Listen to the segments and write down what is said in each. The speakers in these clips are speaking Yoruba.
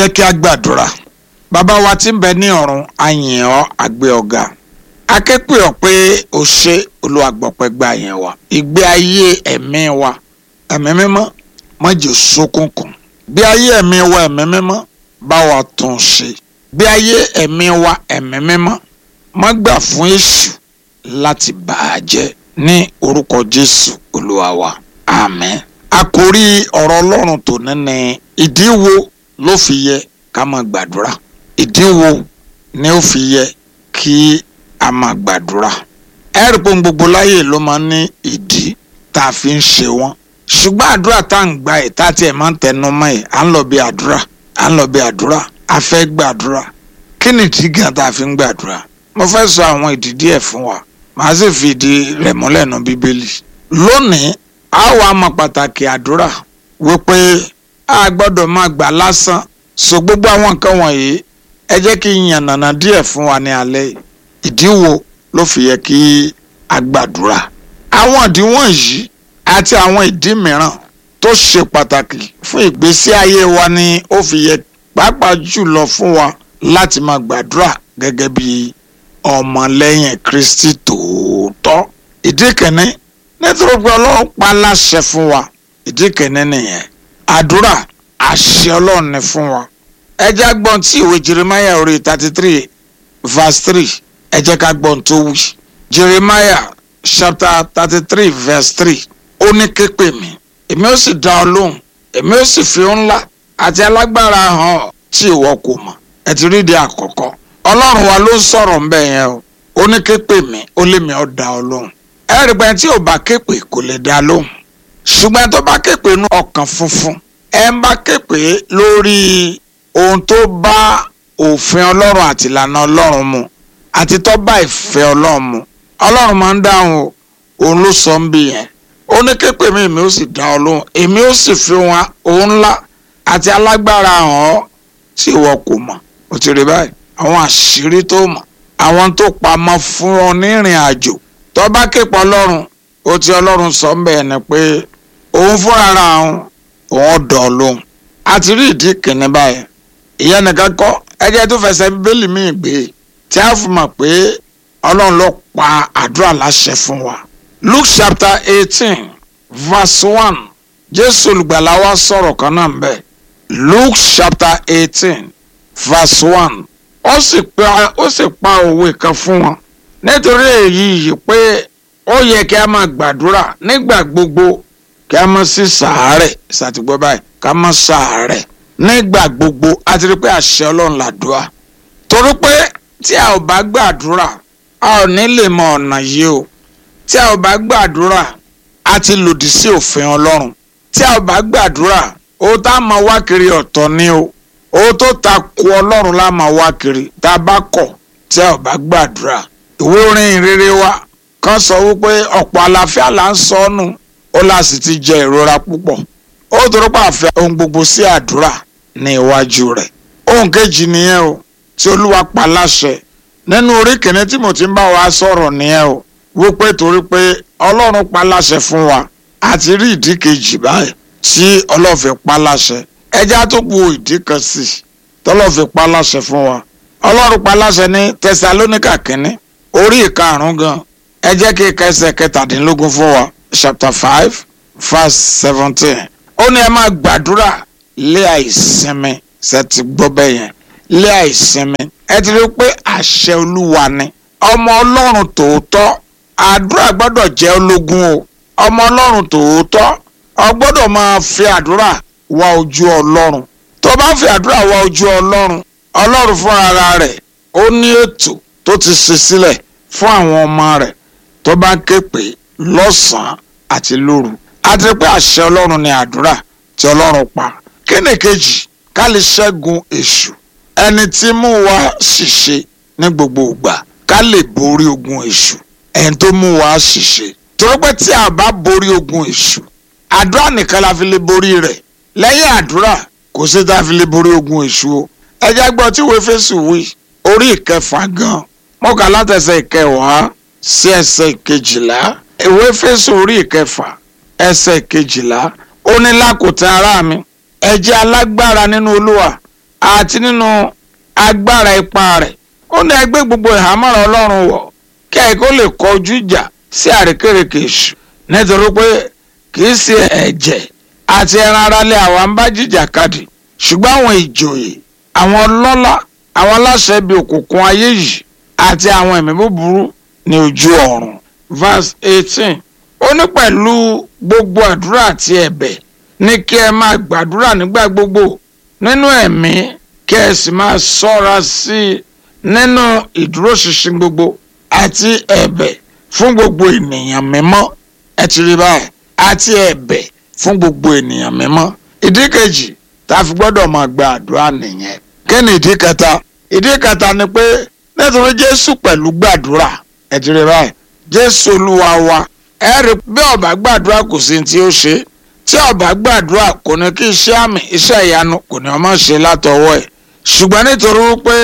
jẹ́ kí a gbàdúrà bàbá wa tí ń bẹ ní ọ̀run a yìn ọ́ a gbé ọ ga a ké pè ọ́ pé o ṣe olùwàgbọ̀pẹ̀ gba yẹn wa ìgbé ayé ẹ̀mí wa ẹ̀mí mímọ́ má jẹ́ ṣókùnkùn bí ayé ẹ̀mí wa ẹ̀mí mímọ́ bá wa tún ṣe bí ayé ẹ̀mí wa ẹ̀mí mímọ́ má gbà fún èṣù láti bà á jẹ́ ní orúkọ Jésù olúwa wa àmín àkórí ọ̀rọ̀ ọlọ́run tòní ni ìdí wo ló fi yẹ ká máa gbàdúrà ìdí wo ni ó fi yẹ kí a máa gbàdúrà ẹ̀rí pé gbogbo láyè ló máa ń ní ìdí tá a fi ń ṣe wọ́n ṣùgbọ́n àdúrà tá à ń gba ẹ̀ tá a tiẹ̀ máa ń tẹnu mọ́ ẹ̀ à ń lọ bí àdúrà à ń lọ bí àdúrà a fẹ́ gbàdúrà kí ni ìdí gan tá a fi ń gbàdúrà mo fẹ́ sọ àwọn ìdí díẹ̀ fún wa màá sì fi ìdí rẹ̀ múlẹ̀ nù bíbélì lónìí a wà mọ̀ pàtàkì àdúrà wípé a gbọ́dọ̀ máa gbà lásán so gbogbo àwọn nǹkan wọ̀nyí ẹ jẹ́ kí n yànnàná díẹ̀ fún wa ní alẹ́ yìí ìdí wo ló fi yẹ kí a gbàdúrà àwọn ìdí wọ̀nyí àti àwọn ìdí mìíràn tó ṣe pàtàkì fún ìgbésí ayé wa ni ó fi yẹ pàápàá jùlọ fún wa láti máa gbàdúrà gẹ́gẹ́ bí ọmọlẹ́yìn Kristi tòótọ́ ìdí kìíní nítorí pé ọlọ́run pa láṣẹ fún wa ìdí kìíní nìyẹn àdúrà àṣẹ ọlọ́run ni fún wa ẹ jẹ́ gbọ́n tí ìwé Jeremiah orí thirty three verse three ẹ jẹ́ ká gbọ́n tó wí Jeremiah chapter thirty three verse three ó ní ké pè mí èmi ó sì dá ọ lóhùn èmi ó sì fi ńlá àti alágbára hàn ọ́ tí ìwọ kò mọ̀ ẹ ti rí di àkọ́kọ́ ọlọ́run wa ló ń sọ̀rọ̀ ń bẹ̀ yẹn o ó ní ké pè mí ó lé mi ó dá ọ lóhùn ẹ̀rí pé tí ò bá képe kò lè dá lóhùn ṣùgbọ́n tó bá képe nú ọkàn funfun ẹ ń bá képe lórí ohun tó bá òfin ọlọ́run àti ìlànà ọlọ́run mu àti tó bá ìfẹ́ ọlọ́run mu ọlọ́run máa ń dáhùn o òun ló sọ ń bí yẹn ó ní képe mi èmi ó sì dá ọ lóhùn èmi ó sì fi wọn òun ńlá àti alágbára hàn ọ́ tí ìwọ kò mọ̀ ó ti rí báyìí àwọn àṣírí tó mọ̀ àwọn tó pamọ́ fún ọ ní ìrìn àjò tó bá képe ọlọ́run ó ti ọlọ́run sọ ń bẹ̀ ni pé òun fúnra ra òun òun dọ̀ lóhùn a ti rí ìdí kìíní báyìí ìyẹn nìkan kọ́ ẹjẹ́ tó fẹsẹ̀ bíbélì míì gbé tí a fi mọ̀ pé ọlọ́run ló pa àdúrà láṣẹ fún wa Luke chapter eighteen verse one jésù olùgbàlà wa sọ̀rọ̀ kan náà ń bẹ̀ Luke chapter eighteen verse one ó sì pa ó sì pa òwe kan fún wọn nítorí èyí yìí pé ó yẹ kí a máa gbàdúrà nígbà gbogbo kí a máa sí sàárẹ̀ ṣàtìgbọ́ báyìí ká máa sàárẹ̀ nígbà gbogbo a ti rí pé àṣẹ ọlọ́run làdúrà torí pé tí a ò bá gbàdúrà a ò ní lè mọ ọ̀nà yìí o tí a ò bá gbàdúrà a ti lòdì sí òfin ọlọ́run tí a ò bá gbàdúrà ó tá a máa wá kiri ọ̀tọ̀ ni o ó tó ta ku ọlọ́run la máa wá kiri tá a bá kọ̀ tí a ò bá gbàdúrà ìwé orin ìrere wa kan sọ wípé ọ̀pọ̀ àlàáfíà là ń sọ ọ́nù ó là sì ti jẹ ìrora púpọ̀ ó dúró pàfẹ́ ohun gbogbo sí àdúrà ní iwájú rẹ̀ ohun kejì nìyẹn o tí olúwa pa láṣẹ nínú orí kìíní tí mo ti ń bá wa sọ̀rọ̀ nìyẹn o wípé torí pé ọlọ́run pa láṣẹ fún wa àti rí ìdí kejì báyìí tí ọlọ́run fi pa láṣẹ ẹja tó kù ìdí kan sí tọ́lọ́run fi pa láṣẹ fún wa ọlọ́run pa láṣẹ ní tẹsalóníkà kìíní orí ìkarùn-ún gan ẹ jẹ́ kí kẹsẹ̀ kẹtàdínlógún fún wa chapter five verse seventeen ó ní ẹ máa gbàdúrà lé àìsinmi ṣe ti gbọ́ bẹ́ẹ̀ yẹn lé àìsinmi ẹ ti rí pé àṣẹ olúwa ni ọmọ ọlọ́run tòótọ́ àdúrà gbọ́dọ̀ jẹ́ ológun o ọmọ ọlọ́run tòótọ́ ọ gbọ́dọ̀ máa fi àdúrà wá ojú ọlọ́run tó bá fi àdúrà wá ojú ọlọ́run ọlọ́run fúnra rẹ̀ ó ní ètò tó ti ṣe sílẹ̀ fún àwọn ọmọ rẹ̀ tó bá ké pè lọ́sàn-án àti lóru àti pé àṣẹ ọlọ́run ni àdúrà tí ọlọ́run pa kíni kejì ká lè ṣẹ́gun èṣù ẹni tí mú wa ṣìṣe ní gbogbo ìgbà ká lè borí ogun èṣù ẹni tó mú wa ṣìṣe torí pé tí a bá borí ogun èṣù àdúrà nìkan la fi lè borí rẹ̀ lẹ́yìn àdúrà kò sí tá a fi lè borí ogun èṣù o ẹjẹ gbọ́ tí ìwé fésù wí orí ìkẹfà gan mọ́kà látẹsẹ̀ ìkẹwàá sí ẹsẹ̀ ìkejìlá ìwé fésù orí ìkẹfà ẹsẹ̀ ìkejìlá ó ní lákòótán ará mi ẹ jẹ́ alágbára nínú olúwa àti nínú agbára ipá rẹ̀ ó ní ẹgbẹ́ gbogbo ìhámọ́ra ọlọ́run wọ̀ kí ẹ kó lè kọjú ìjà sí àrékérekè èṣù nítorí pé kì í ṣe ẹ̀jẹ̀ àti ẹran ara lé àwa ń bá jìjàkadì ṣùgbọ́n àwọn ìjòyè àwọn ọlọ́lá àwọn aláṣẹ ibi òkùnkùn ayé yìí àti àwọn ẹ̀mí búburú ní ojú ọ̀run verse eighteen ó ní pẹ̀lú gbogbo àdúrà àti ẹ̀bẹ̀ ní kí ẹ máa gbàdúrà nígbà gbogbo nínú ẹ̀mí kí ẹ sì máa ṣọ́ra sí i nínú ìdúróṣinṣin gbogbo àti ẹ̀bẹ̀ fún gbogbo ènìyàn mímọ́ ẹ ti rí báyìí àti ẹ̀bẹ̀ fún gbogbo ènìyàn mímọ́ ìdí kejì tá a fi gbọ́dọ̀ máa gba àdúrà nìyẹn kí ni ìdí kẹta ìdí kẹta ni pé nítorí jésù pẹ̀lú gbàdúrà ẹ ti rí báyìí jésù olúwa wa ẹ rí bí ó bá gbàdúrà kò sí tí ó ṣe tí ó bá gbàdúrà kò ní kí iṣẹ́ àmì iṣẹ́ ìyanu kò ní ọmọ ṣe látọwọ́ ẹ̀ ṣùgbọ́n nítorí wípé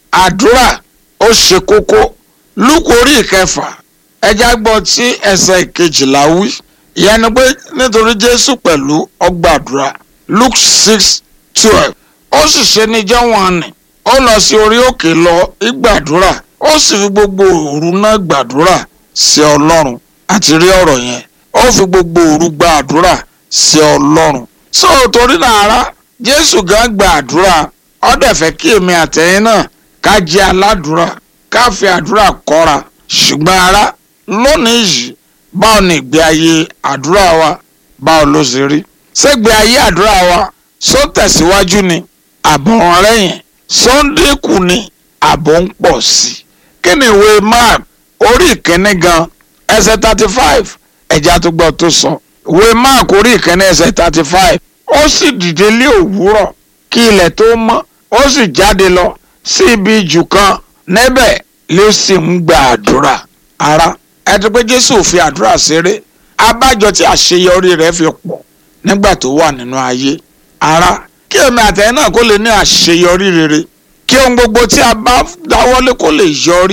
àdúrà ó ṣe kókó lúkù orí ìkẹfà ẹjá gbọ́ tí ẹsẹ̀ ìkejìlá wí ìyẹn ni pé nítorí jésù pẹ̀lú ọgbàdúrà luke six twelve ó sì ṣe níjọ́ wọn ni ó lọ sí orí òkè lọ ìgbàdúrà ó sì fi gbogbo òru náà gbàdúrà sí ọlọ́run àti rí ọ̀rọ̀ yẹn ó fi gbogbo òru gbàdúrà sí ọlọ́run so torí nàárá jésù gan gbàdúrà ó dẹ̀ fẹ́ kí èmi àtẹ̀yìn náà ká jẹ́ aládùúrà ká fi àdúrà kọ́ra ṣùgbọ́n ara lónìí yìí báwo ni ìgbé ayé àdúrà wa báwo ló ṣe rí ṣégbé ayé àdúrà wa só tẹ̀síwájú ni àbọ̀ ọ̀rẹ́yìn só ń dínkù ni àbọ̀ ń pọ̀ sí i kí ni ìwé mark orí ìkíní gan ẹsẹ̀ thirty five ẹ̀já tó gbọ́ tó sọ ìwé mark orí ìkíní ẹsẹ̀ thirty five ó sì dìde lé òwúrọ̀ kí ilẹ̀ tó mọ́ ó sì jáde lọ sí ibi jù kan níbẹ̀ ló sì ń gba àdúrà ara ẹ ti pé jésù ò fi àdúrà ṣeré abájọ tí àṣeyọrí rẹ̀ fi pọ̀ nígbà tó wà nínú ayé ara kí èmi àtẹ̀yìn náà kó lè ní àṣeyọrí rere kí ohun gbogbo tí a bá dáwọ́lé kó lè yọrí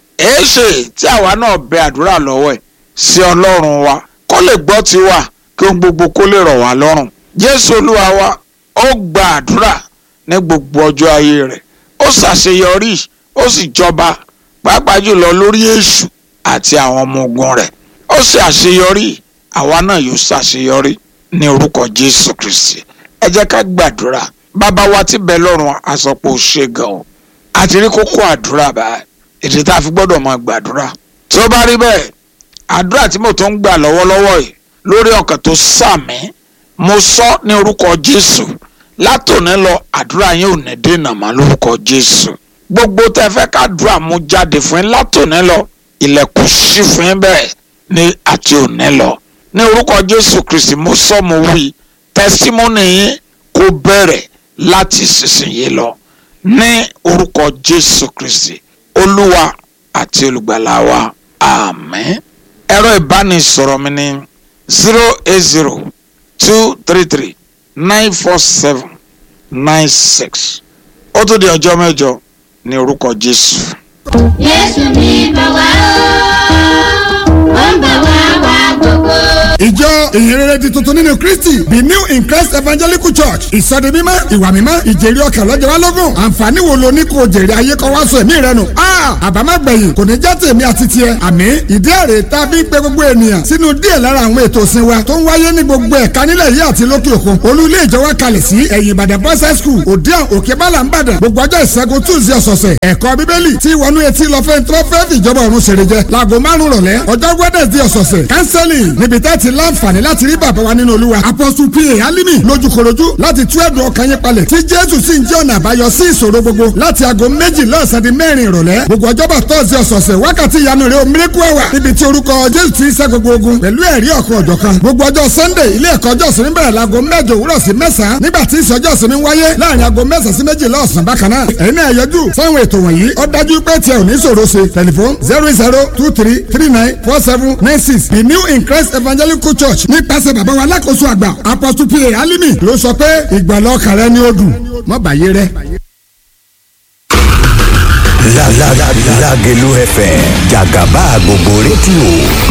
èéṣe tí àwa náà bẹ àdúrà lọ́wọ́ ẹ̀ sí ọlọ́run wa kó lè gbọ́ tiwa kí ohun gbogbo kó lè rọ̀ wá lọ́rùn jésù olúwa wa ó gba àdúrà ní gbogbo ọjọ́ ayé rẹ̀ ó ṣàṣeyọrí ó sì jọba pàápàá jùlọ lórí èṣù àti àwọn ọmọ ogun rẹ̀ ó ṣe àṣeyọrí àwa náà yóò ṣàṣeyọrí ní orúkọ jésù kristi ẹ jẹ́ ká gbàdúrà bàbá wa tí bẹ lọ́run àsọpọ̀ ṣe gan o àti rí kókó àdúrà báyìí èdè tá a fi gbọ́dọ̀ máa gbàdúrà tí ó bá rí bẹ́ẹ̀ àdúrà tí mo tó ń gbà lọ́wọ́lọ́wọ́ yìí lórí ọkàn tó sàmí mo sọ ní orúkọ jésù látòní lọ àdúrà yín ò ní dènà mọ́ lórúkọ jésù gbogbo tẹ́ fẹ́ ká dúrà mú jáde fún yín látòní lọ ilẹ̀kùn ṣí fún yín bẹ́ẹ̀ ní àti òní lọ ní orúkọ jésù kristi mo sọ mo wí tẹsímọ́nì yín kó bẹ̀rẹ̀ láti ìsinsìnyí lọ ní orúkọ jésù kristi olúwa àti olùgbàlà wa àmín ẹ̀rọ ìbánisọ̀rọ̀ mi ní zero eight zero two three three nine four seven nine six ó tó di ọjọ́ mẹ́jọ ní orúkọ jésù. Jésù ní bá wá ó, ó ń bá wá wá gbogbo. ìjọ ìhìnrere di tuntun nínú kristi the new in christ evangelical church ìsọdi mímọ́ ìwà mímọ́ ìjèrè ọkàn lọ́jọ́ wa lógún àǹfààní wo lo ní kò jèrè ayé kọ́ wá sọ ẹ̀mí rẹ nù. àbámágbẹ̀yìn kò ní já tèmi àti tiẹ̀ àmì ìdí èrè tá a fi ń pe gbogbo ènìyàn sínú díẹ̀ lára àwọn ètò ìsìn wa tó ń wáyé ní gbogbo ẹ̀ka nílẹ̀ yìí àti lókè òkun olú ilé ìjọ wa kalẹ̀ sí ẹ̀yìn ìbàdàn boys high school òdiàn òkè bálà ń bàdàn gbogbo ọjọ́ ìṣẹ́gun tuesday ọ̀sọ̀ọ̀sẹ̀ ẹ̀kọ́ bíbélì tí wọnú etí lọ fẹ́ tó fẹ́ fìjọba ọ̀run ṣèrè jẹ láago márùn rọ̀lẹ́ ọjọ́ wednesday ọ̀sọ̀ọ̀sẹ̀ counseling níbi tẹ́ ti láǹfààní láti rí bàbá wa nínú olúwa apostle pa alimi lójúkorojú láti tú ẹ̀dùn ọkàn yín palẹ̀ tí jésù sì ń jẹ́ ọ̀nà àbáyọ sí ìṣòro gbogbo láti aago méjì lọ́sàn di mẹ́rin ìrọ̀lẹ́ gbogbo ọjọ́bọ̀ tọ́sí ọ̀sọ̀ọ̀sẹ̀ wákàtí ìyanu rẹ̀ omiriku ẹwà níbi tí orúkọ jésù ti ń ṣẹ́ gbogbo ogun pẹ̀lú ẹ̀rí ọ̀kan ọ̀jọ̀kan gbogbo ọjọ́ sunday ilé ẹ̀kọ́ ọjọ́ ìsinmi bẹ̀rẹ̀ láago mẹ́jọ òwúrọ̀ sí mẹ́sàn-án nígbà tí ìsọjọ́ ìsinmi wáyé láàrin aago mẹ́sàn-án sí méjìlá ọ̀sán bákan náà ẹ̀yin náà yọjú sáwọn ètò wọ̀nyí ó dájú pé tiẹ̀ ò ní ṣòro ṣe tẹlifon zero zero two three three nine four seven nine six the new in christ evangelical church nípasẹ̀ bàbá wa alákòóso àgbà apostle pa alimi ló sọ pé ìgbàlọ́ ọkàn rẹ ni ó dùn mọ́ bàyé rẹ. La la la Lágelú FM jàgàbá gbogbo rédíò